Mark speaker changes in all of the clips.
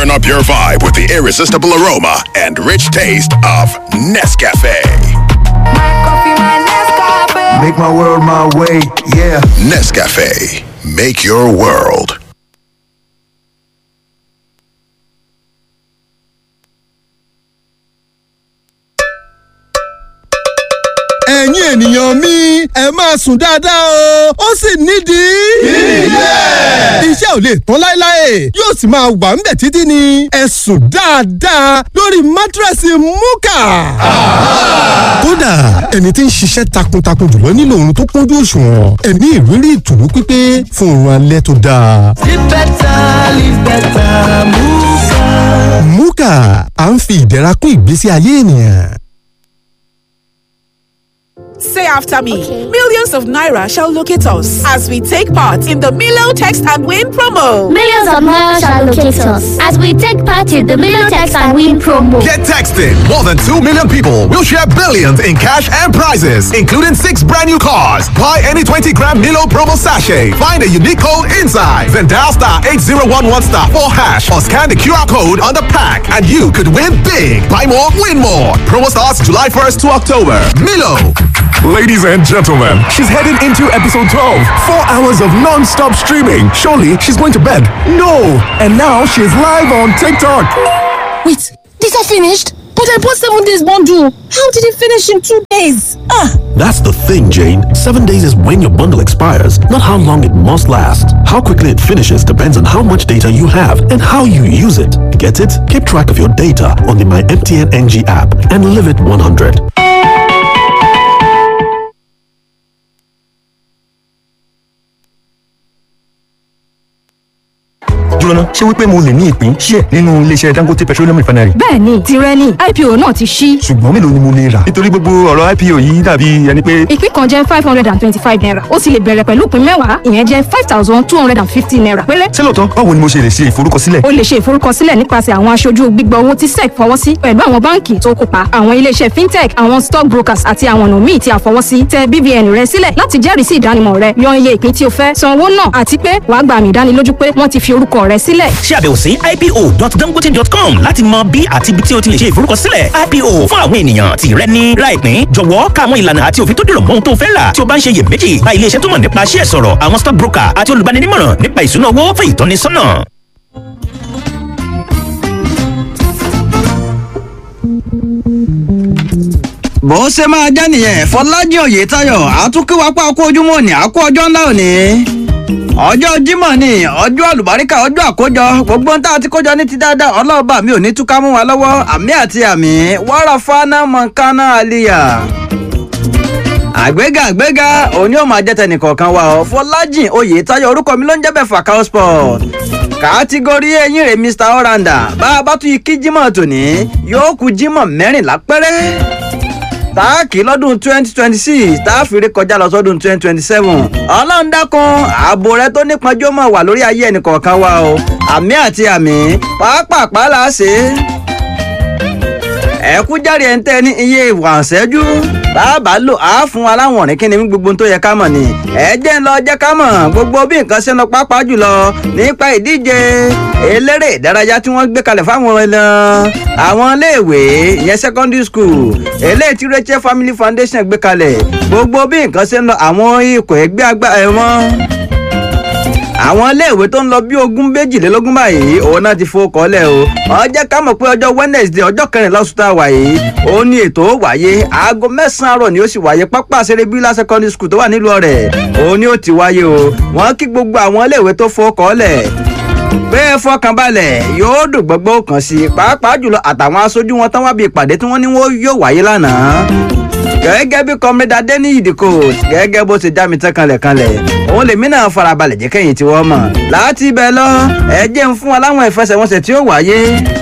Speaker 1: Turn up your vibe with the irresistible aroma and rich taste of Nescafe.
Speaker 2: Make my world my way, yeah.
Speaker 1: Nescafe. Make your world.
Speaker 3: ẹ̀yin ènìyàn mi ẹ máa sùn dáadáa o ó sì nídìí. ilé. iṣẹ́ ò lè tán láéláé yóò sì máa wà ńbẹ̀ títí ni ẹ sùn dáadáa lórí mátírẹ́sì múkà. kódà ẹni tí ń ṣiṣẹ́ takuntakun jùlọ nílò oorun tó kúnjú òṣùwọ̀n ẹ ní ìrírí ìtùnú pípé fún oorun alẹ́ tó dáa.
Speaker 4: Live better, live better, Muka.
Speaker 3: múkà à ń fi ìdẹ̀ra kún ìgbésí ayé ènìyàn.
Speaker 5: Say after me. Millions of Naira shall locate us as we take part in the Milo Text and Win promo.
Speaker 6: Millions of Naira shall locate us as we take part in the Million Text and Win promo.
Speaker 7: Get texting. More than 2 million people will share billions in cash and prizes, including six brand new cars. Buy any 20 gram Milo promo sachet. Find a unique code inside. Then dial star 8011 star 4 hash or scan the QR code on the pack and you could win big. Buy more, win more. Promo starts July 1st to October. Milo.
Speaker 8: Ladies and gentlemen, she's heading into episode 12. Four hours of non stop streaming. Surely she's going to bed. No! And now she's live on TikTok.
Speaker 9: Wait, these are finished? But I bought seven days bundle. How did it finish in two days? Ah!
Speaker 10: That's the thing, Jane. Seven days is when your bundle expires, not how long it must last. How quickly it finishes depends on how much data you have and how you use it. Get it? Keep track of your data on the My MTN NG app and live it 100.
Speaker 11: jóná ṣé wípé mo lè ní ìpín ṣíẹ̀ nínú iléeṣẹ́ dangote petroleum refinery.
Speaker 12: bẹ́ẹ̀ni tirẹ̀ ni ipo náà ti ṣí.
Speaker 11: ṣùgbọ́n mélòó ni mo lè rà. nítorí gbogbo ọ̀rọ̀ ipo yìí dàbí ẹni pé.
Speaker 12: ìpín kan jẹ́ five hundred and twenty-five naira ó sì lè bẹ̀rẹ̀ pẹ̀lú ìpín mẹ́wàá ìyẹn jẹ́ five thousand two hundred and fifty naira péré.
Speaker 11: ṣé lóòótọ́ báwo ni mo ṣe lè ṣe ìforúkọsílẹ̀.
Speaker 12: o lè ṣe ìforúkọsílẹ̀ nípasẹ̀ àwọn aṣojú gbígbà owó tí sec fọwọ́ sí pẹ̀lú àwọn báǹkì tó kópa àwọn iléeṣẹ́ fintech àwọn stock brokers àti àwọn ọ̀nà míì tí a fọwọ́ sí tẹ BVN rẹ sílẹ̀ láti jẹ́rìí sí ìdánimọ̀ rẹ yan iye ìpín tí o fẹ́ san owó náà àti pé wàá gba àmì ìdánilójú pé wọ́n ti fi orúkọ rẹ sílẹ̀.
Speaker 13: ṣe àbẹ̀wò sí ipo.dangote.com láti mọ bí àti ibi tí o ti lè ṣe ìforúkọsílẹ̀ ipo fún àwọn ènìyàn tí rẹ ní láìpín jọ̀wọ́ ká àwọn ìlànà àti òfin tó dìrọ̀ mọ́ ohun tó fẹ́ rà tí o bá ń ṣe iyèméjì bá ilé iṣẹ́ tó mọ̀ nípa ṣíẹ̀ sọ̀rọ̀ àwọn stock broker àti olùbáninímọ̀ràn nípa ìṣúná owó fún ìtọ́nisọ́nà.
Speaker 14: bó ṣe máa jẹ́ nìyẹn fọlájí oyètáyọ̀ àtúnkíwápá kó ojúmọ́ ní àkó ọjọ́ ńlá òní ọjọ́ jímọ̀ ni ọjọ́ àlùbáríkà ọjọ́ àkójọ gbogbo ń tá a ti kójọ ní ti dáadáa ọlọ́ọ̀bà mi ò ní túká mú wa lọ́wọ́ àmì àti àmì wàrà fana mọ̀nkánná àlìyà àgbéga àgbéga òní ò máa jẹ́ tẹnìkọ̀ọ̀kan wa ọ fọlájìn oyètáyọ̀ orúkọ mi ló ń jẹ́ bẹ́ẹ̀ fàkàó sport kàtígórí eyín rẹ̀ mr oranda bá a bá tún ikí jímọ̀ tòní yóò kú jímọ̀ mẹ́rìnlá péré táàkì lọ́dún twenty twenty six táàfìrí kọjá lọ sọ́dún twenty twenty seven ọlọ́run dákun ààbò rẹ tó nípọnjú mọ̀ wà lórí ayé ẹnìkọ̀ọ̀kan wa o àmì àti àmì pàápàá là á ṣe é ẹ̀kú járe ẹ̀ ń tẹ́ ní iye ìwà ṣẹ́jú bàbá lò á fún wa láwọn ọ̀rìn kíni gbogbo tó yẹ ká mọ̀ ni ẹ jẹ́ ń lọ jẹ́ ká mọ̀ gbogbo bí nǹkan ṣe ń lọ pápá jùlọ nípa ìdíje eléré ìdárayá tí wọ́n gbé kalẹ̀ fáwọn ẹlẹ́ àwọn iléèwé ìyẹn secondary school eléyìí tí Rachel Family Foundation gbé kalẹ̀ gbogbo bí nǹkan ṣe ń lọ àwọn ikọ̀ ẹgbẹ́ àgbà ẹ̀wọ̀n àwọn iléèwé tó ń lọ bí ogún méjìlélógún báyìí òun náà ti fowó kọ́lẹ̀ o ọjọ́ ká mọ̀ pé ọjọ́ Wednesday ọjọ́ kẹrìnlá oṣù tá a wà yìí òun ni ètò ó wáyé aago mẹ́sàn-án àárọ̀ ni ó sì wáyé pápá àṣẹrẹ bílá secondary school tó wà nílùú ọ̀rẹ́ òun ni ó ti wáyé o wọ́n kí gbogbo àwọn iléèwé tó fowó kọ́lẹ̀ bẹ́ẹ̀ fọkànbalẹ̀ yóò dùn gbogbo kan sí i pàápàá jùlọ àtàwọn aṣojú wọn tán wá bí ìpàdé tí wọ́n ní wọ́n yóò wáyé lánàá gẹ́gẹ́ bí kọ́mídà dẹ́ni ìdìkò gẹ́gẹ́ bó ṣe já mi tán kanlẹ̀kanlẹ̀ òun lèmi náà farabalẹ̀ jẹ́ kẹ́yìn tí wọ́n mọ̀ láti ibẹ̀ lọ ẹ jẹ́ ń fún wa láwọn ìfẹsẹ̀wọnsẹ̀ tí ó wáyé.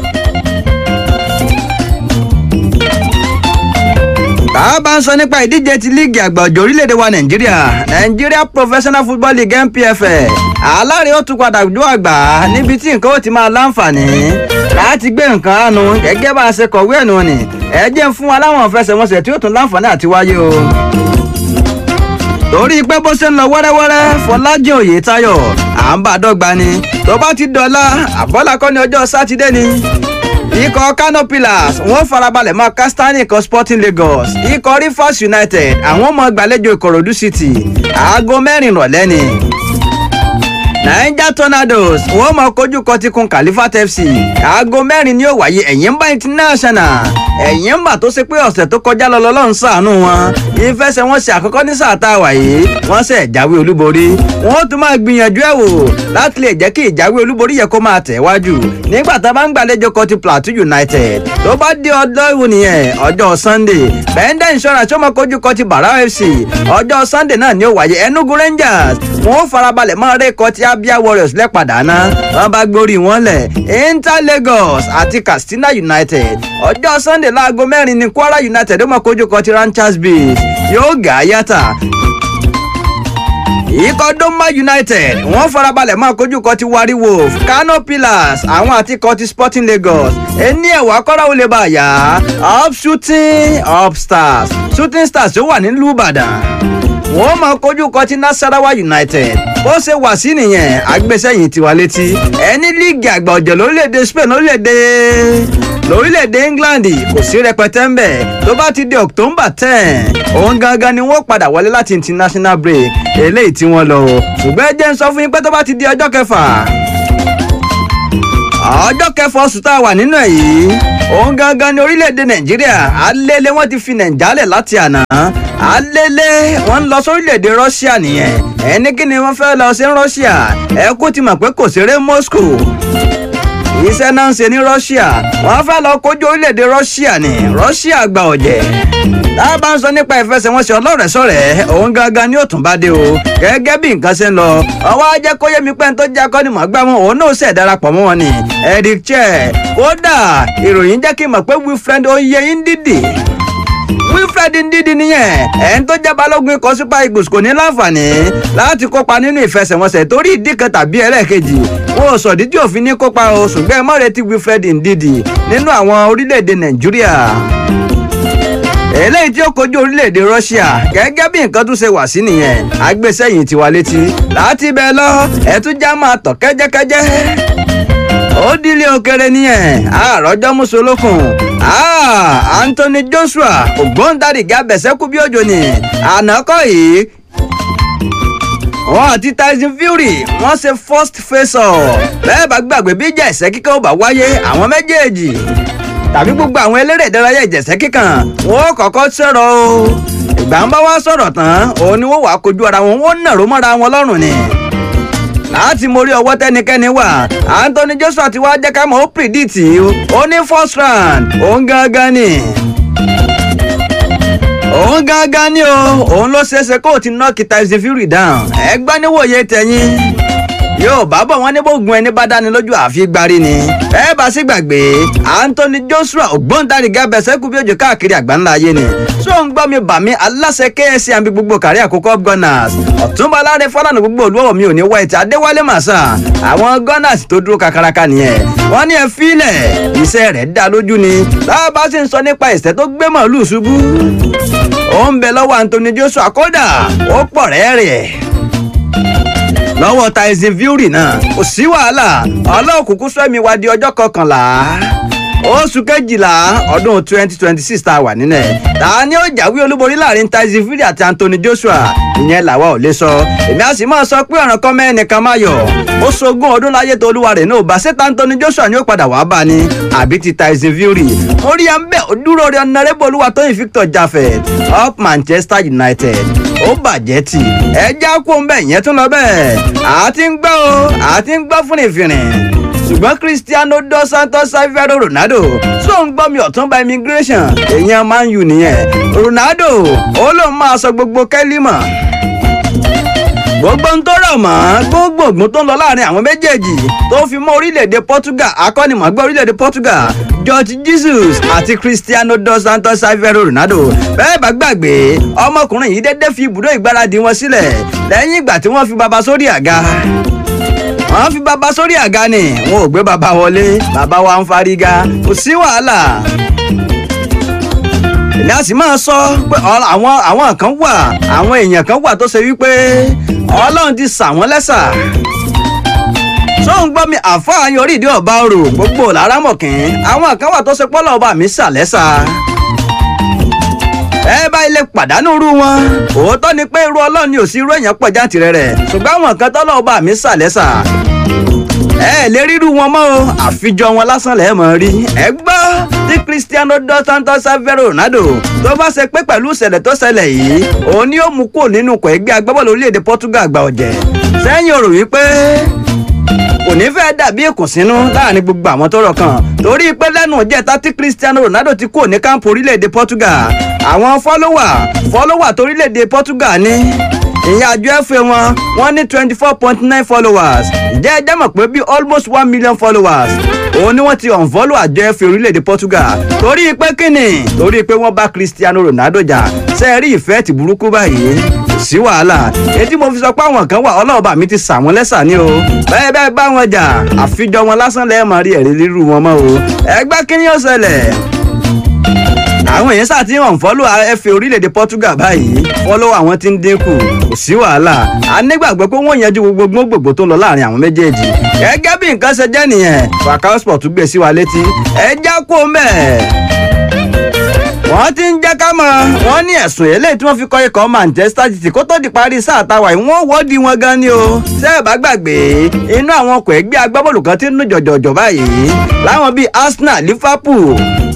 Speaker 14: bàbá ń sọ nípa ìdíje ti líìgì àgbà ọ̀jọ̀ orílẹ̀-èdè wa nàìjíríà nàìjíríà professional football league npfl aláàrẹ ó tún padà jó àgbà níbi tí nǹkan ó ti máa láǹfààní láti gbé nǹkan àánú gẹ́gẹ́ bá a ṣe kọ̀wé ẹ̀nu ni ẹ jẹ́ ń fún wa láwọn ìfẹsẹ̀wọnsẹ̀ tí ó tún láǹfààní àti wáyé o torí pé bó ṣe ń lọ wẹ́rẹ́wẹ́rẹ́ fọlájì oyètayọ̀ à ń bá dọ́gba ni tó bá ti dọ̀la àbọ́làkọ́ ní ọjọ́ sátidé ni ikọ̀ kano pillars wọ́n farabalẹ̀ máa kastani ikọ̀ sporting lagos ikọ̀ rivers united àwọn ọmọ gbàlejò ìkòròdú city aago mẹ́rin rọ̀lẹ́ ni niger tornadoes wọ́n máa kojú kọtíkun califat fc aago mẹ́rin ni ó wáyé ẹ̀yìnbá international ẹ̀yìnbá tó ṣe pé ọ̀sẹ̀ tó kọjá lọ lọ́lọ́run ṣàánú wọn ìfẹsẹ̀wọnsẹ̀ àkọ́kọ́ ní sáà tá a wà yìí wọ́n ṣe jáwé olúborí wọ́n tún máa gbìyànjú ẹ̀ wò láti lè jẹ́ kí ìjáwé olúborí yẹ kó máa tẹ̀ wájú nígbà tá a bá ń gbàlejò kọtí plateau united tó bá dé ọjọ́ ìwò nìyẹn ọjọ́ sunday bẹ́ńdẹ̀ insurance ó máa kojú kọtí barao fc ọjọ́ sunday náà ni ó wáyé enugu rangers wọ́n farabalẹ̀ máa ré kọtí abia warriors lẹ́pàdà náà wọ́n bá gbórí wọn lẹ̀ inter lagos àti katsina united ọjọ́ sunday láago mẹ́rin ni kwara united ó máa kojú kọtí ranchers beach yóò gà á yàtà ikọ̀ doma united wọ́n farabalẹ̀ máa kojú kọ ti wari wolf kano pillars àwọn àti kọ ti sporting lagos ẹni ẹ̀wà kọ́ra ó lè bá a yá up shooting up stars shooting stars tó wà nílùú ìbàdàn wọ́n máa kojú kọ ti nasarawa united bó ṣe wà sí nìyẹn agbésẹ́yìn tiwa létí ẹni líìgì àgbà ọ̀jọ̀ lórílẹ̀‐èdè spain lórílẹ̀‐èdè lórílẹ̀‐èdè england kò sí rẹpẹtẹ ń bẹ̀ tó bá ti di october ten òun gangan ni wọ́n padà wọlé láti international break eléyìí tí wọ́n lọ ṣùgbọ́n ẹ jẹ́ ń sọ fún yín pé tó bá ti di ọjọ́ kẹfà ọjọ́ kẹfà oṣù tá a wà nínú ẹ̀ yìí òun gangan ni orílẹ̀-èdè nàìjíríà alẹ́lẹ́ wọ́n ti fi nàìjálẹ̀ láti àná alẹ́lẹ́ wọ́n ń lọ sórílẹ̀-èdè russia nìyẹn ẹni kí ni wọ́n fẹ́ lọ sí russia ẹ kú ti mọ̀ pé kò ṣeré moscow iṣẹ́ náà ń ṣe ní russia wọ́n fẹ́ lọ kojú orílẹ̀-èdè russia ní russia gba ọ̀jẹ̀ tá a bá ń sọ nípa ìfẹsẹ̀wọnsẹ̀ ọlọ́rẹ̀ẹ́sọ̀rẹ́ òun gangan ni ó tún bá dé o gẹ́gẹ́ bí nǹkan ṣe ń lọ ọwọ́ ajẹ́ kó yé mi pé ń tó jẹ́ akọ́nimọ̀ọ́gbá wọn òun náà ṣẹ̀ darapọ̀ mọ́ wọn ni eric chair kódà ìròyìn jẹ́ kí n mọ̀ pé wilfred oyeyin dídì wilfred ndidi nìyẹn ẹni tó jẹ́ balógun ikọ̀ super eagles kò ní láǹfààní láti kópa nínú ìfẹsẹ̀wọnsẹ̀ torí ìdí kan tàbí ẹlẹ́ẹ̀kejì wọn ò sọ̀dí tí òfin ní kópa o ṣùgbọ́n ẹ má retí wilfred ndidi nínú àwọn orílẹ̀-èdè nàìjíríà eléyìí tí ó kojú orílẹ̀-èdè russia gẹ́gẹ́ bí nǹkan tún ṣe wà sí nìyẹn agbésẹ́yìn tiwa létí láti bẹ́ẹ̀ lọ ẹ̀túnjá máa tọ̀ kẹ́jẹ́kẹ́jẹ́ ó dílé òkèrè nìyẹn àròjọ mùsùlùkùn anthony joshua ògbóǹtarìgì abẹ̀sẹ̀kú bí òjò ni ànákọ́ yìí wọn àti tyson fury wọn ṣe first face off bẹ́ẹ̀ bá gbàgbé bí ìjà ẹ̀sẹ̀ kíkẹ́ ó bá wáyé àwọn méjèèjì tàbí gbogbo àwọn eléré ìdárayá ìjẹ̀sẹ̀ kíkàn wọn ó kọ́kọ́ sọ̀rọ̀ o ìgbà ń bá wá sọ̀rọ̀ tán òun ni wọ́n wàá kojú ara wọn wọ́n nàró mọ́ra wọn lọ́rùn ni láti mórí ọwọ́ tẹ́nikẹ́ni wà anthony joshua ti wá jẹ́ ká mọ̀ ó pìdíìtì ó ní first round òun gangan ni òun gangan ni o òun ló ṣeéṣe kó o ti nọ́ọ̀kì tyson fury down ẹgbẹ́ níwòye tẹ̀yìn yóò bá bọ̀ wọ́n ní bógun ẹni bá dáni lójú àfi gbárí ni ẹ bá sì gbàgbé anthony joshua ògbóǹtarìgì abẹsẹ̀kù bí òjò káàkiri àgbáńlá ayé ni tó ń gbọ́ mi bà mí aláṣẹ ksc àbí gbogbo kárí àkókò gunners ọ̀túnba aláre fọlànà gbogbo olúwọ̀ mi ò ní white adéwálé màsà àwọn gunners tó dúró kakaraka nìyẹn wọ́n ní ẹ fílẹ̀ iṣẹ́ rẹ̀ dá lójú ni lábá sì ń sọ nípa ìṣẹ́ tó gbé màálù ṣubú ó ń bẹ lọ́wọ́ anthony joshua kódà ó pọ̀ rẹ́rẹ́ lọ́wọ́ tyson fury náà kò sí wàhálà ọlọ́ọ̀kùnkùn sọ́mi wá di ọjọ́ kọkànlá oṣù kejìlá ọdún twenty twenty six tá a wà nínú ẹ̀ ta ni ó jáwé olúborí láàrin tyson fury àti anthony joshua ìyẹn làwa ò lè sọ èmi á sì máa sọ pé ọ̀ràn kan mẹ́ẹ̀nìkan máa yọ̀ ó sogún ọdún láyé tó olúwa rẹ̀ náà bá ṣètò anthony joshua ni ó padà wàá bá ní àbí ti tyson fury orí à ń bẹ̀ ó dúró rí ọ̀nàrẹ́bù olúwa tóyìn victor jaffet up manchester united ó bàjẹ́ tì ẹ já kó ń bẹ̀ yẹn tún lọ bẹ́ẹ̀ àti ń gbọ́ o àti ń gbọ́ fún ìfìrìn ṣùgbọ́n cristiano dos santos savero ronaldo tó ń gbọ́ mi ọ̀túnba immigration èèyàn man u nìyẹn ronaldo ó lóun máa sọ gbogbo kẹ́lí mọ̀ gbogbo ń tó rọ̀ mọ́ gbogbo ògùn tó ń lọ láàrin àwọn méjèèjì tó fi mọ́ orílẹ̀-èdè portugal akọ́nimọ̀gbẹ́ orílẹ̀-èdè portugal george jesus àti cristiano dos santos savero ronaldo bẹ́ẹ̀ bá gbàgbé ọmọkùnrin yìí dédé fi ibùdó ìgbáradì wọn sílẹ̀ lẹ́yìn ìgbà tí wọ́n fi baba sórí àga wọ́n fi baba sórí àga ni wọn ò gbé baba wọlé baba wa ń fariga kò sí wàhálà ní a sì máa sọ pé ọ- àwọn àwọn kan wà àwọn èèyàn kan wà tó ṣe wípé ọlọ́run ti sà wọ́n lẹ́sà tó ń gbọ́ mi àfáàyàn orí ìdí ọba orò gbogbo lárámọ̀kín àwọn kan wà tó ṣe pọ́lọ́ ọba mi sà lẹ́sà ẹ bá ilé pàdánù irú wọn òótọ́ ni pé irú ọlọ́run ni ò sí irú èèyàn pọ̀ jáǹtìrẹ rẹ̀ ṣùgbọ́n àwọn kan tọ́lọ́ ọba mi sà lẹ́sà ẹ lè rírú wọn mọ́ o àfijọ́ wọn lásán lẹ́ẹ̀ mọ̀ rí ẹ gbọ́ tí cristiano dos santos savero ronaldo tó bá ṣe pé pẹ̀lú ìṣẹ̀lẹ̀ tó ṣẹlẹ̀ yìí òun ni ó mú kúrò nínú ikọ̀ ẹgbẹ́ agbábọ́ọ̀lù orílẹ̀-èdè portugal àgbà ọ̀jẹ̀ sẹ́yìn o rò wípé kò ní fẹ́ dàbí ìkùnsínú láàrin gbogbo àwọn tó rọ̀ kan torí pé lẹ́nu ìjẹta tí cristiano ronaldo ti kúrò ní kámpù orílẹ̀-èdè portugal àwọn fọ́lọ́wà fọ́lọ́wà torílẹ̀-èdè portugal ní ìyẹn àjọ ẹ̀fẹ̀ wọn wọ́n ní twenty four point nine followers ìjẹ́ ẹjẹ́ mọ̀ pé bí almost one million followers òun ni wọ́n ti unfollow àjọ ẹ̀fẹ̀ orílẹ̀-èdè portugal torí pé kíni torí pé wọ́n bá cristiano ronaldo jà sẹ́ẹ̀rí ìfẹ́ ti burúkú báyìí sí wàhálà etí mo fi sọ pé àwọn kan wà ọlọ́ọ̀bà mi ti sà wọ́n lẹ́sà ní o bẹ́ẹ̀ bẹ́ẹ̀ bá wọn jà àfijọ́ wọn lásán lẹ́ẹ̀ máa rí ẹ̀rí rírú wọn mọ́ o ẹgbẹ́ kí ni ó ṣẹlẹ̀ àwọn èèyàn sáà ti hàn fọ́lọ́ ẹ̀fẹ̀ orílẹ̀-èdè portugal báyìí fọ́lọ́ àwọn tí ń dínkù kò sí wàhálà a nígbàgbọ́ pé wọ́n yanjú gbogbo gbogbo tó lọ láàrin àwọn méjèèjì gẹ́gẹ́ bí nǹkan ṣe jẹ́ nìyẹn Falcao Sport gbé sí wa létí ẹ já kó mẹ́ẹ̀ wọ́n ti ń jẹ́ ká mọ̀ wọ́n ní ẹ̀sùn eléyìí tí wọ́n fi kọ́ ikọ̀ manchester city kó tó di parí sáà táwa yìí wọ́n wọ́ọ̀dì wọn gan ni o ṣé ẹ bá gbàgbé inú àwọn ọkọ̀ ẹgbẹ́ agbábọ́ọ̀lù kan ti ń nù jọ̀jọ̀jọ̀ báyìí láwọn bíi arsenal liverpool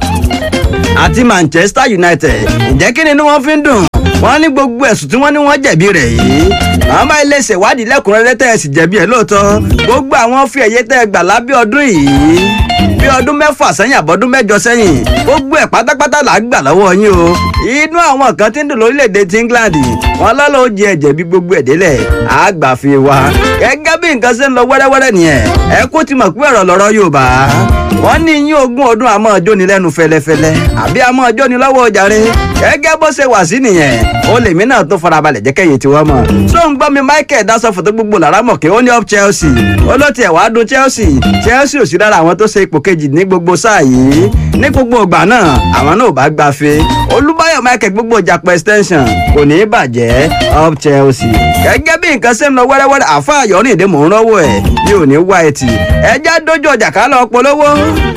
Speaker 14: àti manchester united ǹjẹ́ kí ni inú wọn fi ń dùn wọ́n ní gbogbo ẹ̀sùn tí wọ́n ní wọ́n jẹ̀bi rẹ̀ yìí àwọn bá ilé ṣèwádìí lẹ́kùnrẹ́rẹ́ tẹ́ ẹ sì jẹ̀bi ẹ̀ lóòótọ́ gbogbo àwọn fi ẹ̀yẹ tẹ́ ẹ gbà lábẹ́ ọdún yìí bí ọdún mẹ́fà sẹ́yìn àbọ̀dún mẹ́jọ sẹ́yìn gbogbo ẹ̀ pátápátá là á gbà lọ́wọ́ yín o inú àwọn kan tí ń dùn lórílẹ̀‐èdè ti england wọn lọ́lọ́ ó jẹ ẹ̀jẹ̀ bí gbogbo ẹ̀ délẹ̀ á gbà fi wa gẹ́gẹ́ bí nǹkan ṣe ń lọ wẹ́rẹ́wẹ́rẹ́ nìyẹn ẹ kó ti mọ̀ pé ọ̀rọ̀ lọ́rọ̀ yorùbá wọ́n ní yín ogún ọdún àmọ́ ọjọ́ ni lẹ́nu fẹlẹ́fẹlẹ́ àbí àmọ́ ọjọ́ ni lọ́wọ́ ọjàre gẹ́gẹ́ bó ṣe wà sí nìyẹn ó lèmi náà tó farabalẹ̀ jẹ́ kẹ́yìn tí wọ́n mọ̀ tó ń gbọ́ mi michael dasọ fòtó gbogbo lára mọ̀ kí ó ní up chelsea ó ló tiẹ̀ wàá dùn chelsea chelsea ò sí lára àwọn tó ṣe ipò kejì ní gbogbo sáà yìí ní gbogbo ìgbà náà àwọn náà ò bá gbafẹ́ olúbáyọ̀ michael gbogbo ìjàpọ̀ extension kò ní í bàjẹ́ up chelsea gẹ́gẹ́ bí nǹkan ṣe ń lọ wẹ́rẹ́wẹ́rẹ́ àfa àyọ̀rìndé mò ń rọ́wọ́ ẹ̀ bí ò ní wá ẹtì ẹjẹ́ dójú ọjà ká lọ polówó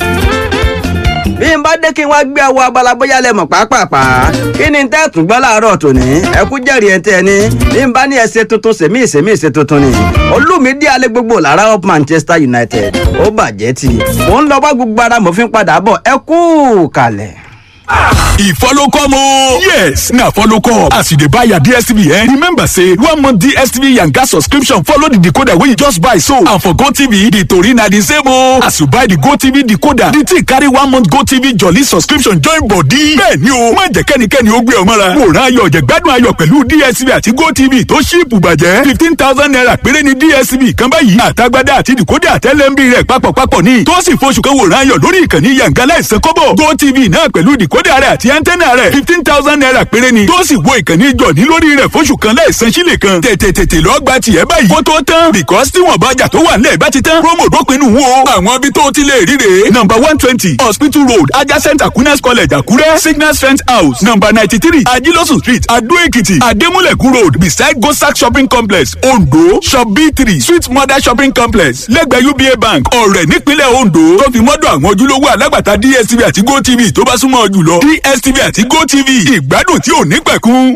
Speaker 14: bí n bá dé kí n wá gbé ẹwọ abala bóyá lẹ mọ̀ pàápàá kí ni tẹ́ tún gbọ́ láàárọ̀ tòní ẹ kú jẹ́rìí ẹ tẹ́ ẹ ní bí n bá ní ẹsẹ̀ tuntun sèmí ìsèmí ìsè tuntun ni olùmídí alẹ́ gbogbo lára up manchester united ó bàjẹ́ tì mò ń lọ bá gbogbo ara mo fi ń padà bọ̀ ẹ kú kalẹ̀.
Speaker 8: e follow come o. yes na follow come as you dey buy your dstv eh remember say one month dstv yanga subscription follow the decoder wey you just buy so and for gotv the tori na the same o. as you buy the gotv decoder the thing carry one month gotv jolly subscription join body. bẹ́ẹ̀ni o má jẹ́ kẹ́nikẹ́ni ó gbé ọ mọ́ra. wòran ayọ̀ jẹ̀gbádùn ayọ̀ pẹ̀lú dstv àti gotv tó ṣíìpù bàjẹ́ fifteen thousand naira péré ni dstv kan báyìí àtagbádá àti decoder àtẹlẹ́mbì rẹ̀ papọ̀papọ̀ ní tó sì fọṣù kan wòran ayọ̀ lórí ìkànnì yanga láìsàn kọ́bọ̀ gotv náà pẹ̀lú decoder rẹ̀ àti antenna rẹ̀ fifteen thousand naira péré ni tó sì wo ìkànnì jọ̀ní lórí rẹ̀ fóṣù kan láìsan sílẹ̀ kan tètè tètè lọ́ọ́ gba tiẹ̀ báyìí kó tó tán because tí wọ́n bá jà tó wà nílẹ̀ bá ti tán promo dópinu wo àwọn ibi tó ti lè ríre number one twenty hospital road adjacent aquinas college àkúrẹ́ signal strength house number ninety three ajilosun street adó èkìtì adémúlẹ̀kù road beside gosak shopping complex ondo shop b three sweet mother shopping complex lẹ́gbẹ̀ẹ́ uba bank ọ̀rẹ́ nípínlẹ̀ ondo tó fi mọ́dọ̀ àwọn ojúlówó alágbàtà dstv àti gotv tó bá súnmọ́ ọ jùlọ dstv àti gotv ìgbádùn tí ò ní pẹ̀kun.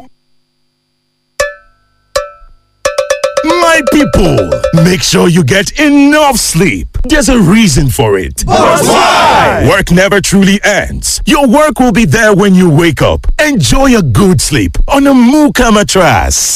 Speaker 15: My people, make sure you get enough sleep. There's a reason for it.
Speaker 16: But why?
Speaker 15: Work never truly ends. Your work will be there when you wake up. Enjoy a good sleep on a Muka mattress.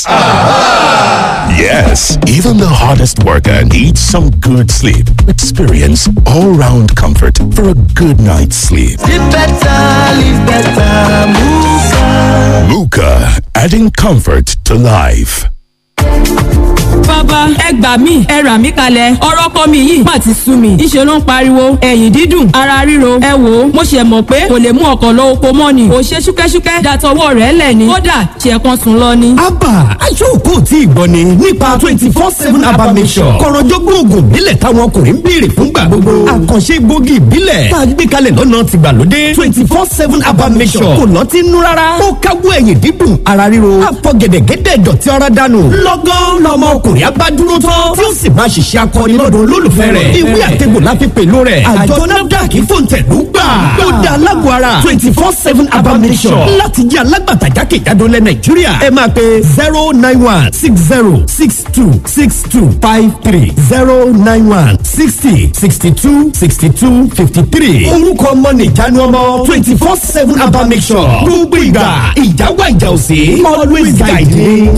Speaker 15: Yes, even the hardest worker needs some good sleep. Experience all-round comfort for a good night's sleep.
Speaker 4: Live better, live better, Muka.
Speaker 15: Muka, adding comfort to life.
Speaker 16: bàbá ẹ gbà mí ẹ rà mí kalẹ̀ ọ̀rọ̀ ọkọ mi yìí má ti sú mi ìṣe ló ń pariwo ẹ̀yìn dídùn ara ríro ẹ wò ó mo ṣe mọ̀ pé kò lè mú ọkọ̀ lọ oko mọ́ ni kò ṣe ṣúkẹ́ṣúkẹ́ dàtọwọ́ rẹ̀ lẹ̀ ni kódà ṣe kan sùn lọ ni.
Speaker 17: abba aṣọ́kù tí ìgbọ́ ni nípa twenty four seven abba mission kọ̀rọ̀jọ́gbọ́n oògùn ìbílẹ̀ táwọn ọkùnrin ń béèrè fúngbà gbogbo àkànṣe gbòógì ìbílẹ̀ tá a gbé kalẹ̀ lọ́nà tìgbàlódé twenty four seven abba mission kò lọ́tí nú rárá ó káwọ́ ẹ̀yìn dídùn ara ríro àfọ̀gẹ̀dẹ̀gẹ̀dẹ̀ dọ̀tí ara dànù lọ́gán lọ́mọ ọkùnrin abádúró tán tí ó sì máa ṣiṣẹ́ akọni lọ́dọ̀ olólùfẹ́ rẹ̀ ìwé àtẹ̀gbò la fi pèlú rẹ̀ àjọ nafdac fòǹtẹ̀lú gbà ó da alágbó ara twenty four seven abamisọ̀ láti jẹ́ alágbàtà jákèjádò lẹ̀ nàìjíríà ẹ máa pe zero nine one six zero six two six two five three zero nine one sixty sixty two sixty two fifty three orúkọ ọmọ nìjánu ọmọ twenty four seven abamisọ̀ gbogbo ìgbà ìjáwá ìjà òsè always guide me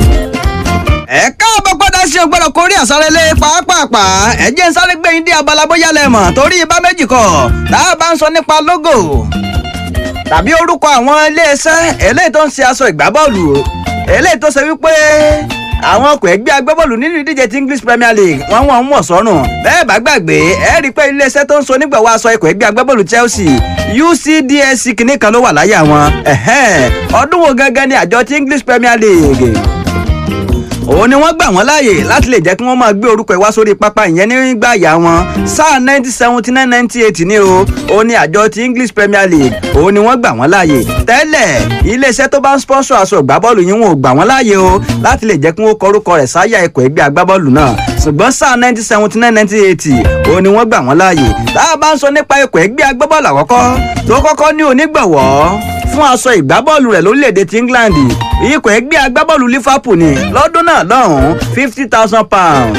Speaker 14: ẹ káàbọ̀ padà sí ọgbọ́dọ̀ kórí àsárelé pàápàá ẹ jẹ́ ń sáré gbé yín dé abala bóyá lẹ mọ̀ torí ibà méjì kọ̀ tá a bá ń sọ nípa logo tàbí orúkọ àwọn iléeṣẹ́ eléyìí tó ń ṣe aṣọ ìgbábọ́ọ̀lù eléyìí tó ṣe wípé àwọn ọkọ̀ ẹgbẹ́ agbábọ́ọ̀lù nínú ìdíje ti English Premier League wọ́n wọ́n ń wọ̀ sọ́rùn bẹ́ẹ̀ bá gbàgbé ẹ rí i pé iléeṣẹ́ tó ń so nígbàwọ́ aṣọ ikọ̀ ẹgbẹ́ agbábọ́ọ̀lù Chelsea UCDSC kìíní kan ló wà láyà wọn ọdún wo gangan ni àjọ ti English Premier League òun ni wọ́n gbà wọ́n láàyè láti lè jẹ́ kí wọ́n máa gbé orúkọ ìwá sórí pápá ìyẹn nígbà àyà wọn sáà nineteen seventy nine ninety eight ni o òun ni àjọ ti English Premier League òun ni wọ́n gbà wọ́n láàyè tẹ́lẹ̀ iléeṣẹ́ tó bá ń sponsor aṣọ ìgbábọ́ọ̀lù yìí wọn ò gbà wọ́n láàyè o láti lè jẹ́ kí wọ́n kọ orúkọ rẹ̀ sáyà ikọ̀ ẹgbẹ́ agbábọ́ọ̀lù náà ṣùgbọ́n sáà nineteen seventy nine ninety eight òun ni wọ́n gbà wọ́n láàyè tá a bá ń sọ nípa ikọ̀ ẹgbẹ́ agbábọ́ọ̀lù àkọ́kọ́ tó kọ́kọ́ ní onígbọ̀wọ́ fún aṣọ ìgbábọ́ọ̀lù rẹ̀ lórílẹ̀‐èdè ti England ikọ̀ ẹgbẹ́ agbábọ́ọ̀lù Liverpool ni lọ́dún náà lọ́hùn-ún fifty thousand pounds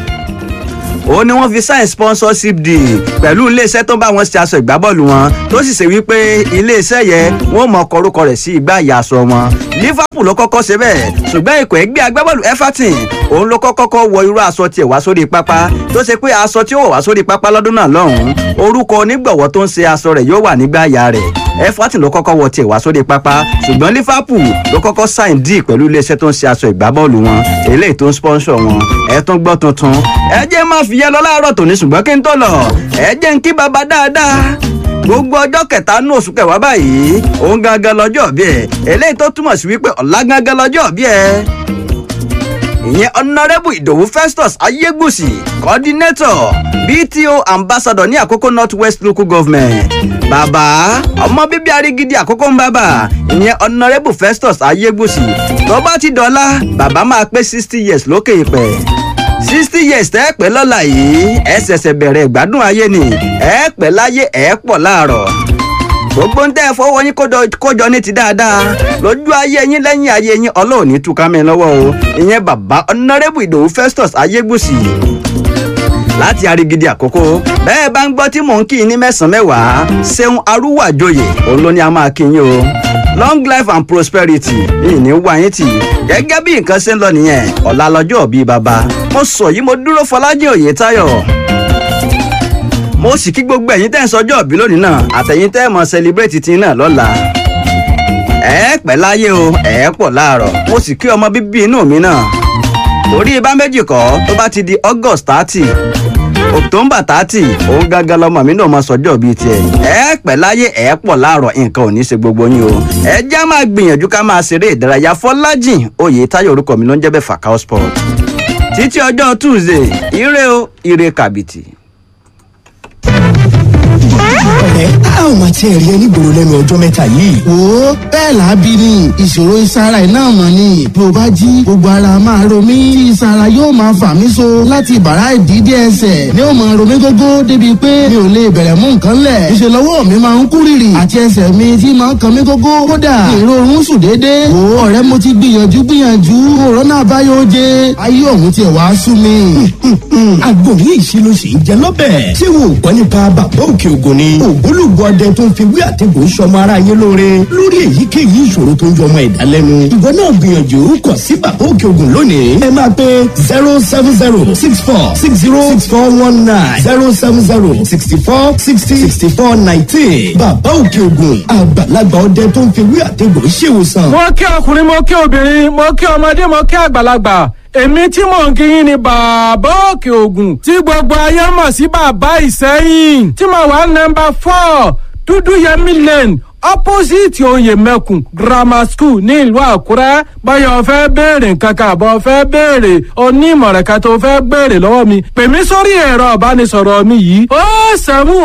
Speaker 14: ó ní wọ́n fi sign sponsorship deal pẹ̀lú iléeṣẹ́ tó bá wọn ṣe aṣọ ìgbábọ́ọ̀lù wọn tó sì ṣe wípé iléeṣẹ́ yẹn wọ́n mọ ọkọ̀ orúkọ rẹ̀ sí igbá ìyá aṣọ wọn Liverpool ló kọ́kọ́ ṣe bẹ́ẹ̀ ṣùgbọ́n ikọ̀ ẹgbẹ́ agbábọ́ọ̀lù Everton òun ló kọ́kọ́ wọ irú aṣọ tiẹ̀ wá sórí pápá tó ṣe pé aṣọ tí ó wọ̀ wá sórí pápá lọ́dún náà lọ́hùn-ún orúkọ onígbọ̀wọ́ tó ń ṣe aṣọ rẹ̀ yóò wà nígbà ìyá rẹ̀ Everton ló kọ́kọ́ wọ tiẹ̀ wá sórí pápá ṣùgbọ́n Liverpool ló kọ́kọ́ sign deal pẹ̀lú iléeṣẹ́ tó ń ṣe aṣọ ìgbábọ́ọ̀lù wọn eléyìí tó ń sponsor wọn ẹ tún gbọ́ tuntun ẹ jẹ́ má fi yẹ lọ láàárọ̀ tòní ṣùgbọ́n kí n tó lọ ẹ jẹ́ n kí baba dáadáa gbogbo ọjọ́ kẹta nú oṣù kẹwàá báyìí òun gangan lọ́jọ́ bí ẹ eléyìí tó túmọ̀ sí wípé ọ̀la gangan lọ́jọ́ bí ẹ ìyẹn ọ̀nàrẹ́bù ìdòwú festus ayégbùsì coordinator bto ambassador ní àkókò north west local government bàbá ọmọ bíbí arígídí àkókò ń bàbà ìyẹn ọ̀nàrẹ́bù festus ayégbùsì tó bá ti dọ́là bàbá máa pé sixty years lókè ìpẹ́ sixty years tẹ́ ẹ pẹ́ lọ́la yìí ẹ ṣẹ̀ṣẹ̀ bẹ̀rẹ̀ ìgbádùn ayé ni ẹ pẹ́ láyé ẹ pọ̀ láàrọ̀ gbogbo ń tẹ́ ẹ fọwọ́ yín kójọ ní ti dáadáa lójú ayé yín lẹ́yìn ayé yín ọlọ́run ní túká mi lọ́wọ́ o ìyẹn bàbá ọ̀nàrẹ́bù ìdòwú festus ayégbùsì láti arigidi àkókò bẹ́ẹ̀ bá ń gbọ́ tí mò ń kí yín ní mẹ́sàn-án mẹ́wàá ṣeun arúwàjòyè òun ló ní a máa kí yín o long life and prosperity yìí ní wá yín tì gẹ́gẹ́ bí nǹkan ṣe ń lọ nìyẹn ọ̀la lọ́jọ́ bíi bàbá mo sọ yìí mo dúró fọlájì òye táyọ̀ mo sì kí gbogbo ẹ̀yin tẹ́ ń sọjọ́ òbí lónìí náà àtẹ̀yin tẹ́ mọ̀ celebrate ti náà lọ́la ẹ pẹ́ láyé o ẹ pọ̀ láàárọ̀ mo sì kí ọmọ bíbí inú mi náà orí ibà méjì kọ́ tó bá ti di August thirty October thirty òun gangan lọmọ mi náà mọ sọjọ́ bíi tiẹ̀ ẹ pẹ́ láyé ẹ pọ̀ láàárọ̀ nǹkan ò ní ṣe gbogbo yín o ẹ já máa gbìyànjú ká máa ṣeré ìdárayá Fọlájìn oyè táyọ̀ orúkọ mi ló ń jẹ́ bẹ́ẹ̀ Fakao Sport títí ọjọ́ Tuesday ire o ire kàbìtì
Speaker 18: ọ̀rẹ́ a ò máa tiẹ̀ rí ẹ nígboro lẹ́nu ọjọ́ mẹ́ta yìí.
Speaker 19: wo bẹ́ẹ̀ làábí ni ìṣòro ìsara ẹ̀ náà mọ̀ ni bí o bá jí gbogbo ara máa ro mí tí ìsara yóò máa fà mí so láti bàrá ìdídé ẹsẹ̀ ni ó máa ro mí gógó débi pé mi ò lè bẹ̀rẹ̀ mú nǹkan lẹ̀ ìṣe lọ́wọ́ mi máa ń kú rìrì àti ẹsẹ̀ mi tí máa ń kan mí gógó kódà ìrorun sùn déédéé wo ọ̀rẹ́ mo ti gbìyànjú gbìyànjú òrónà àbáyọ jẹ ayé ọ̀hún tiẹ̀ wá sú mi.
Speaker 18: àgbò yìí ṣe ló ṣe ń jẹ lọ́bẹ̀. ṣé wo ò gbọ́ nípa bàbá òkè ògùn ni ògbólógbò
Speaker 17: ọdẹ tó ń fi wí àtẹ̀gùn sọmọ ara yé lóore lórí èyíkéyìí ìṣòro tó ń jọmọ ẹ̀dá lẹ́nu. ìwọ náà gbìyànjú kàn sí bàbá òkè ògùn lónìí. ẹ máa pe zero seven zero six four six zero six four one nine zero seven zero sixty four sixty sixty four nineteen. bàbá òkè ògùn àgbàlagbà ọdẹ tó ń fi wí àtẹ̀gùn ṣèwòsàn.
Speaker 20: mo kí ọkùnrin mo kí obìnrin mo kí ọmọdé mo kí àgbàlagbà èmi tí mò ń kíyìn ni bàbá òkè ògùn tí gbogbo ayé mọ̀ sí bàbá ìsẹ́yìn tí mo wà nọmba four dúdú yẹmí lane opposite oyè mẹ́kùn grammar school ní ìlú àkúrẹ́ báyọ̀ fẹ́ béèrè nǹkan kan àbọ̀ fẹ́ béèrè onímọ̀ràn kan tó fẹ́ béèrè lọ́wọ́ mi pè mí sórí ẹ̀rọ ìbánisọ̀rọ̀ mi yìí ó sẹ́mu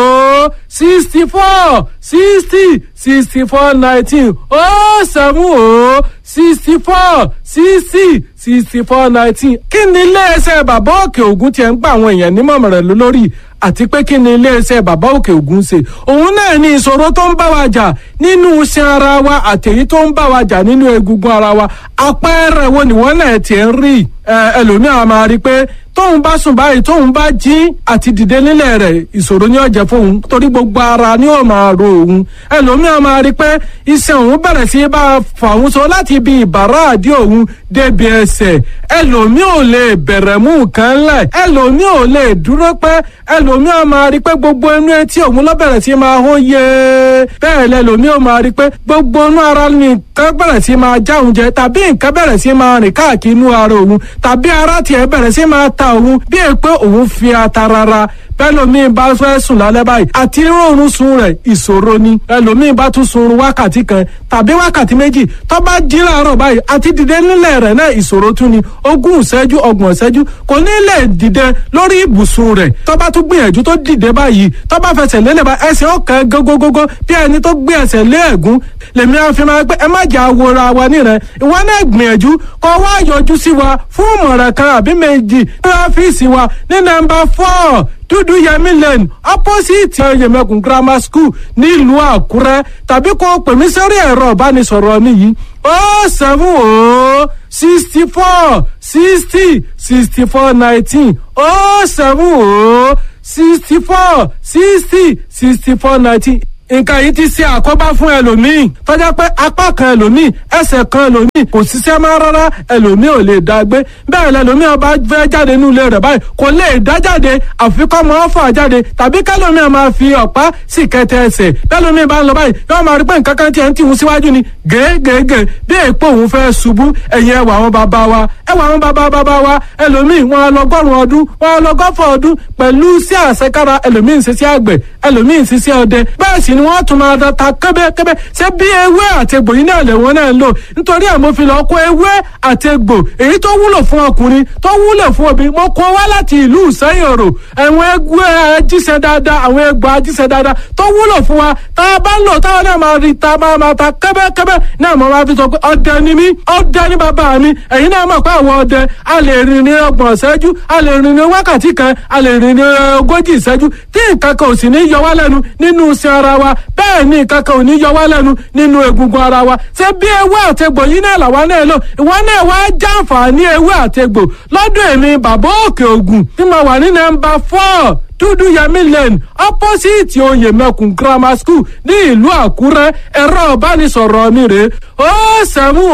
Speaker 20: ó sixty four sixty sixty four nineteen ó sẹ́mu ó sixty four sixty sixty four nineteen kí ni iléeṣẹ́ bàbá òkè ògùn tiẹ̀ ń gba àwọn èèyàn nímọ̀ràn lórí àti pé kí ni iléeṣẹ́ bàbá òkè ògùn ṣe òun náà ní ìṣòro tó ń bá wa jà nínú iṣan ara wa àtẹ̀yí tó ń bá wa jà nínú egungun ara wa àpẹẹrẹ wo ni wọ́n náà tiẹ̀ ń rí ẹlòmíràn máa rí i pé tóun bá sùn báyìí tóun bá jí àti dìde nílẹ̀ rẹ̀ ìṣòro ni ó jẹ́ fóun torí gbogbo ara ni ó máa ro òun ẹlòmíràn máa rí i pé iṣan òun bẹ̀rẹ̀ sí bá a fà òun so láti ibi ìbàrá àdí òun débi ẹsẹ̀ ẹlòmíràn ò lè bẹ̀rẹ̀ mú nǹkan lẹ̀ ẹlòmíràn ò lè dúró pẹ́ ẹlòmíràn máa rí i pé gbogbo inú etí òun ló bẹ̀rẹ̀ sí máa hó yé bẹ́ẹ̀ lẹ́lòmíràn máa rí i pé gbogbo inú ara ni nǹkan bẹ̀rẹ̀ sí máa já òun jẹ tàbí nǹkan bẹ̀rẹ̀ sí máa rìn káàkiri inú ara òun tàbí ara tiẹ̀ bẹ̀rẹ̀ sí máa ta òun bí è pé òun fi ata rara bẹ́lòmíì bá fẹ́ sùn lálẹ́ báyìí àti rọrùn sun rẹ̀ ìṣòro ni ẹlòmíì bá tún sun wákàtí kan tàbí wákàtí méjì tó bá jí láàárọ̀ báyìí àti dìde nílẹ̀ rẹ̀ náà ìṣòro tún ni ogún ìṣẹ́jú ọgbọ̀n ìṣẹ́jú kò ní lè dìde lórí ibùsùn rẹ̀ tó bá tún gbìyànjú tó dìde báyìí tó bá fẹsẹ̀ lélẹ̀ bá ẹsẹ̀ ọ̀kan gógógógó bí ẹni tó gbé ẹsẹ̀ lé ẹ̀gún lèmi á fi máa pé ẹ má jà wòra wa nírẹ̀ ìwọ náà gbìyànjú kó wá yọjú sí wa fún ìmọ̀ràn kan àbí méjì ní ọ́fíìsì wa ní nọ́mbà four dúdú yẹmí lane opposite yẹmẹkùn grammar school nílùú àkúrẹ́ tàbí kó pè mí sórí ẹ̀rọ ìbánisọ̀rọ̀ mi yìí ó seven ó sixty four sixty sixty four nineteen ó seven ó sixty four sixty sixty four nineteen nǹkan yìí ti ṣe àkóbá fún ẹlòmíì tọ́jà pé apá kan ẹlòmíì ẹsẹ̀ kan ẹlòmíì kò ṣiṣẹ́ máa rárá ẹlòmíì ò lè dá gbé bẹ́ẹ̀ lẹlòmíì ọba fẹ́ jáde nínú ilé rẹ̀ báyìí kò lè dá jáde àfikọ́ mọ́ fà jáde tàbí kẹlòmíì máa fi ọ̀pá sì kẹtẹ ẹsẹ̀ bẹ́ẹ̀lòmíì bá ń lọ báyìí yóò máa rí pé nǹkan kan tiẹ̀ ń tìhun síwájú ni gègègè bí èèpo òun fẹ́ ṣubú ẹ̀yìn ẹwà àwọn bàbá wa ẹwà àwọn bàbá bàbá wa ẹlòmíì wọn á lọgọ́rùn ọdún wọn á lọgọ́fọ̀ ọdún pẹ̀lú sí àṣekára ẹlòmíì ń ṣiṣẹ́ àgbẹ̀ ẹlòmíì ń ṣiṣẹ́ ọdẹ bẹ́ẹ̀ sì ni wọ́n tún máa da ta kẹ́bẹ́kẹ́bẹ́ ṣé bí ewé àtegbò yìí náà lẹ̀wọ̀n náà ń lò nítorí ẹ̀ mo fi lọ kó ewé àtegbò èyí tó wúlò fún ọkùnrin tó wúlò fún obìnrin mo kó wá láti ìlú ìsẹ́yìn òrò àwọn ẹgbẹ́ ajíṣẹ́ dáadáa àwọn ẹgbẹ́ ajíṣẹ́ dáadáa tó wúlò fún wa tá a bá ń lò táwọn náà máa rí ta máa máa ta kẹ́bẹ́kẹ́bẹ́ náà mo máa fi sọ pé ọdẹ ni mí ọdẹ ni bàbá mi ẹ̀yin náà mọ̀ pé àwọn ọdẹ a lè rìn ní ọgbọ̀n ìṣẹ́jú a lè rìn ní wákàtí kan a lè rìn ní ogójì ìṣẹ́jú tí nǹkan kan ò sì ní yọ wá lẹ́nu nínú iṣẹ́ ara wa bẹ́ẹ̀ ni nǹkan kan ò ní yọ wá lẹ́nu nínú egungun ara wa ṣé bí ewé àtegbò yìí náà làwa náà lò ìwọ náà wá jàǹfààní ewé àtegbò lọ́dún èmi bàbá òkè ògùn tí mo wà ní nọ́mbà four dúdú yẹmí lane opposite oyè mẹkùn grammar school ní ìlú àkúrẹ́ ẹ̀rọ ìbánisọ̀rọ̀ mi rè ó sẹ́mu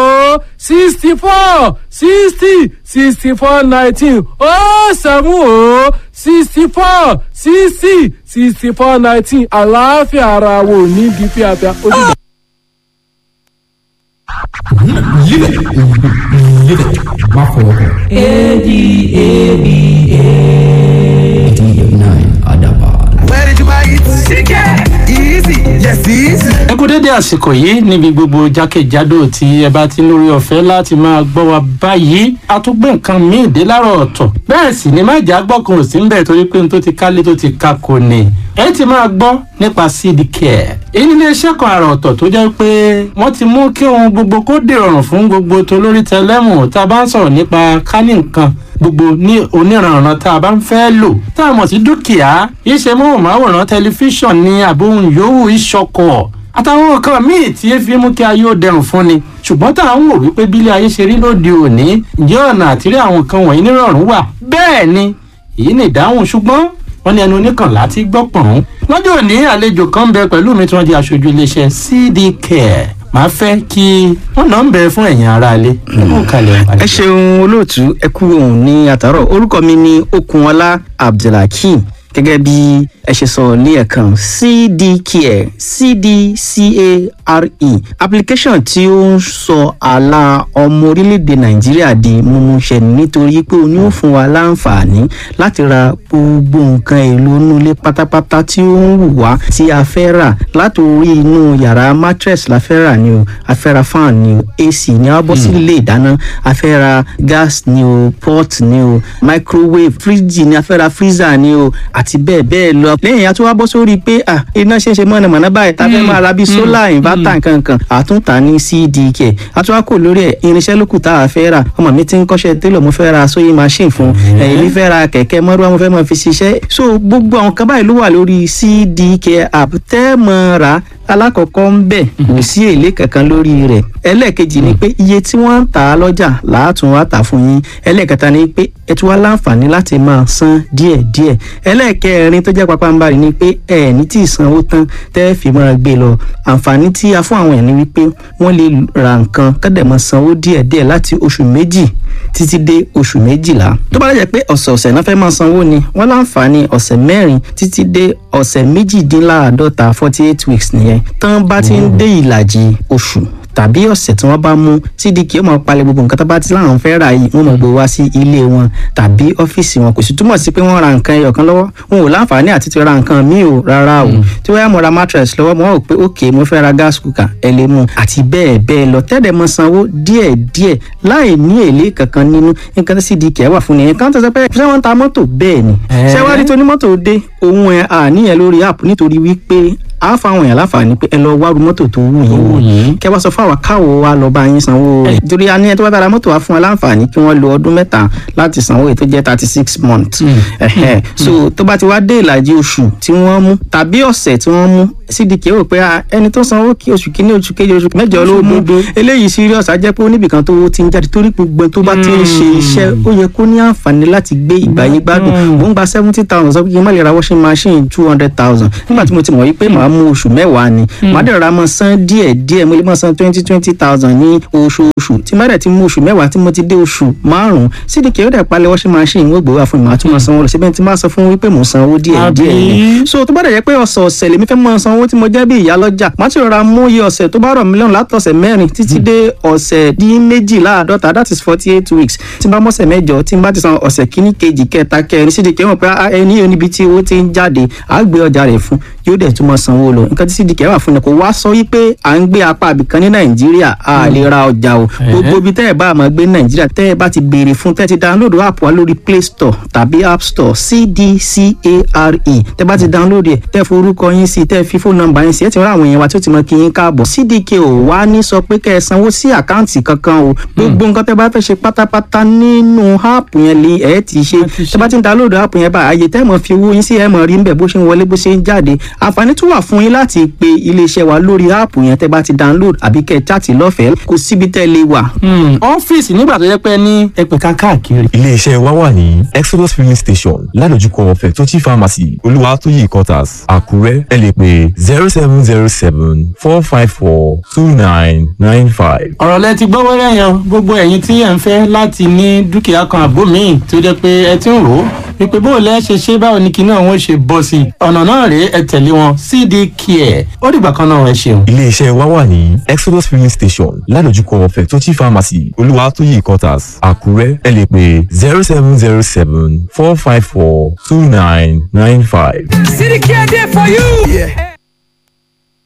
Speaker 20: ó sixty four sixty sixty four nineteen ó sẹ́mu ó sixty four sixty sixty four nineteen àlàáfíà ara wo ní bí fíafíà ó dìgbà.
Speaker 17: Live it. Live it. Má fọwọ́ kàn.
Speaker 4: Where did you buy it? Chicken. Easy. Yes, easy.
Speaker 21: ẹ kú dédé àsìkò yìí níbi gbogbo jákèjádò tí ẹ bá ti lórí ọ̀fẹ́ láti máa gbọ́ wa báyìí a tún gbé nǹkan míì dé láàárọ̀ ọ̀tọ̀ bẹ́ẹ̀ sì ni májà gbọ́kàn ò sí ń bẹ̀ torí pé n tó ti kálé tó ti ka kò ní ẹ ti máa gbọ́ nípa seed care èyí ní iléeṣẹ́ kan àrà ọ̀tọ̀ tó jẹ́ pé wọ́n ti mú kí ohun gbogbo kó dèrọ̀rùn fún gbogbo tolórí tẹlẹ́mù tá a bá ń sọ̀rọ̀ nípa kánì nǹkan gbogbo ní oníranran tá a bá ń fẹ́ lò tá a mọ̀ sí dúkìá iṣẹ́ móhùnmáwòrán tẹlifíṣàn ní àbóhùn yòówù ìṣọkọ̀ àtàwọn nǹkan míì tí efi mú kí ayé ó dẹrùn fún ni ṣùgbọ́n tá à ń wò wípé bílé ayé ṣe rí lóde òní ǹjẹ́ ọ̀nà àtìrí àwọn nǹkan wọ̀nyí nírọ̀rùn wà bẹ́ẹ̀ ni èyí ni ìdáhùn ṣùgbọ́n wọ́n ní ẹnu oníkànlá ti gbọ́ pọ̀n. lọ́jọ́ òní àlejò kan ń bẹ pẹ̀lú mi tí wọ́n di aṣojú iléeṣẹ́ cd care màá fẹ́ kí wọ́n náà ń bẹ fún ẹ̀yin aráalé.
Speaker 2: ẹ ṣeun olóòtú ẹ kú òun ní àtàrọ orúkọ mi ní okunọlá abdulhakeem gẹ́gẹ́ bí ẹ ṣe sọ ní ẹ̀kan cdcare cdcare application tí ó ń sọ àlà ọmọ orílẹ̀-èdè nàìjíríà di mímúṣẹ nítorí pé òun yóò fún wa láǹfààní láti ra gbogbo nǹkan èlò inú ilé pátápátá tí ó ń wù wá tí a fẹ́ rà látòrí inú yàrá mattress la fẹ́ rà ni o a fẹ́ ra fan ni o ac ni a bọ́ sí ilé ìdáná a fẹ́ ra gas ni o pot ni o microwave fridge ni a fẹ́ ra freezer ni o àti bẹ́ẹ̀ bẹ́ẹ̀ lọ. lẹ́yìn a tún wá bọ́ sórí pé ah iná ṣe ń ṣe mọ̀nàmọ́ná báyìí tá a fẹ́ máa ra bíi solar inverter nkankan àtúntà ní cdk a tún wá kò lórí ẹ̀ irinṣẹ́ lókù tá a fẹ́ rà ọmọ mi ti ń kọ́ṣẹ́ télọ̀ mo fẹ́ ra sewing machine fún èmi fẹ́ ra kẹ̀kẹ́ mọ́rúwá mo fẹ́ máa fi ṣiṣẹ́ so gbogbo àwọn kan báyìí ló wà lórí cdk app tẹ́ mọ́ ra alákọ̀ọ́kọ́ ń bẹ̀ kò sí èlé kankan lórí rẹ̀ ẹlẹ́ẹ̀kejì ni pé iye tí wọ́n ń tà á lọ́jà làátún wá tà fún yín ẹlẹ́ẹ̀kẹta ni pé ẹ tún wá láǹfààní láti máa san díẹ̀díẹ̀ ẹlẹ́ẹ̀kẹrin tó jẹ́ pápánbarì ni pé ẹ ní tí ìsanwó tán tẹ́ fi máa gbé lọ àǹfààní tí a fún àwọn ẹ̀ ni wípé wọ́n lè ra nǹkan kọ́dẹ̀ máa sanwó díẹ̀díẹ̀ láti oṣù méjì títí dé oṣù méjìlá tó bá lè jẹ́ pé ọ̀sẹ̀ọ̀sẹ̀ náà fẹ́ máa sanwó ni wọ́n láǹfààní ọ̀sẹ̀ mẹ́rin títí dé ọ̀sẹ̀ méjìdínláàádọ́ta forty eight weeks nìyẹn tán bá ti ń dé ìlàjì oṣù tàbí ọ̀sẹ̀ tí wọ́n bá mú cdk ó máa palẹ̀ gbogbo nǹkan tó bá ti láwọn fẹ́ rà yìí wọ́n máa gbé wá sí ilé wọn tàbí ọ́fíìsì wọn kò sì túmọ̀ sí pé wọ́n ra nǹkan ẹyọ kan lọ́wọ́ wọn ò láǹfààní àti ti ra nǹkan míì o rárá o tí wọ́n yá mo ra mattress lọ́wọ́ mo rò pé ok mo fẹ́ ra gas cooker ẹ lè mú àti bẹ́ẹ̀ bẹ́ẹ̀ lọ tẹ́lẹ̀ mọ sanwó díẹ̀ díẹ̀ láì ní èlé kankan nínú nǹkan tí cdk wà fún nìyẹn kan tó sọ pé ṣé wọ́n ń ta mọ́tò bẹ́ẹ̀ ni ṣé wá rí tó ní mọ́tò dé òun ẹ̀ àníyàn lórí app nítorí wípé a fáwọn èèyàn láǹfààní pé ẹ lọ wárú mọ́tò tó wù yín wò kẹ wá sọ fún àwa káwo wa lọ bá yín sanwó rẹ̀ torí a ní ẹ tó bá dára mọ́tò wa fún wa láǹfààní kí wọ́n lo ọdún mẹ́ta láti sanwó èyí tó jẹ́ thirty six months so tó bá ti wá dé ìlàjì oṣù tí wọ́n mú tàbí ọ̀sẹ̀ tí wọ́n mú cdk rò pé ẹni tó sanwó kí oṣù kínní oṣù kejì oṣù mẹ́jọ ló mú eléyìí serious á jẹ́ pé oníbìkan tó ti ń jáde torí gbogbo tó bá ti ń ṣe iṣẹ́ ó yẹ kó ní àǹfààní láti gbé ìgbàyé gbádùn mò ń gba seventy thousand sọ pé kí n má lè ra washing machine two hundred thousand nígbà tí mo ti mọ̀ wípé màá mú oṣù mẹ́wàá ni màá dẹ̀ ra mọ́ san díẹ̀ díẹ̀ mo lè mọ́ san twenty twenty thousand ní oṣooṣù tí má dẹ̀ ti mú oṣù mẹ́wàá tí mo ti dé oṣù márùn-ún cdk ó dẹ̀ palẹ̀ washing machine wọ́n gbé wá fún mi màá tún mọ́ sanwó lọ síbẹ̀ tí má sọ fún wípé mò ń sanwó díẹ̀ díẹ̀ ni so tó bá dẹ̀ jẹ́ pé ọ̀sọ̀ọ̀sẹ̀ lèmi fẹ́ mọ́ sanwó tí mo jẹ́ bí ìyá lọ́jà má ti rọra mú iye ọ̀sẹ̀ tó bá rọ̀ mí lọ́rùn látọ̀sẹ̀ mẹ́rin títí dé ọ̀sẹ̀ dín méjìláàdọ́ta that is forty eight weeks tí n bá mọ̀sẹ̀ mẹ́jọ tí n bá ti san ọ̀sẹ̀ kíní kejì kẹta kẹrin cdk mọ̀ pé ẹni yóò níbi tí owó ti ń jáde àá gbé ọjà rẹ̀ fún yóò dẹ̀ tún mọ́ sanwó lọ nǹkan tí cdk wà fún ni kò wá sọ wípé à ń gbé apá àbìkan ní nàìjíríà a lè ra ọjà o gbogbo ibi tẹ́ ẹ̀ bá máa gbé ní nàìjíríà tẹ́ ẹ̀ bá ti béèrè fún tẹ́ ẹ ti download app wa lórí play store tàbí app store cdcare tẹ́ bá ti download ẹ̀ tẹ́ forúkọ yín sí tẹ́ fi fóònù nọ́mbà yín sí ẹ̀ ti rán àwọn èèyàn wa tí ó ti mọ kí yín káàbọ̀ cdk ò wá ní sọ pé kẹ́ ẹ sanwó sí àkáǹtì kankan o gbogbo nǹkan tẹ́ bá fẹ́ ṣe pátápátá nínú app yẹn lè ẹ̀ ti ṣe tẹ́ bá ti download app yẹn bá àyè tẹ́ mọ̀ fi owó yín sí ẹ̀ mọ̀ rí ń bẹ̀ bó ṣe ń wọlé bó ṣe ń jáde àǹfààní tún wà fún yín láti pe iléeṣẹ́ wa lórí áàpù yẹn tẹ́ bá ti download àbí kẹ́ ẹ chaàtì lọ́fẹ̀ẹ́ kò síbi tẹ́ lè wà.
Speaker 21: ọ́fíìsì nígbà tó yẹ pé ní ẹgbẹ̀ka káàkiri.
Speaker 22: iléeṣẹ́ wa wà ní exodus filling station ládojúkọ fẹ̀tọ́jì pharmacy olúwatóyè quarters àkúrẹ́ ẹ lè pè zero seven zero seven four five four two nine nine five.
Speaker 21: ọ̀rọ̀ lẹ ti gbọ́ wẹ́rẹ́ yan gbogbo ẹ̀yin tí ẹ̀ ń fẹ́ láti ní dúkìá kan àbó míì tó jẹ́ pé ẹ ti ń rò ó wípé bó o lẹ́ ṣe ṣe báwo ni kinní àwọn ṣe bọ́ sí i ọ̀nà náà rèé ẹ tẹ̀lé wọn cd care ó dìgbà kan náà ẹ ṣeun.
Speaker 22: iléeṣẹ́ wa wà ní exodus filling station ládojúkọ fẹ̀tọ́jì pharmacy olúwatóyè quarters àkúrẹ́ ẹ lè pè zero seven zero seven four five four two nine nine five.
Speaker 4: City Care there for you. Yeah.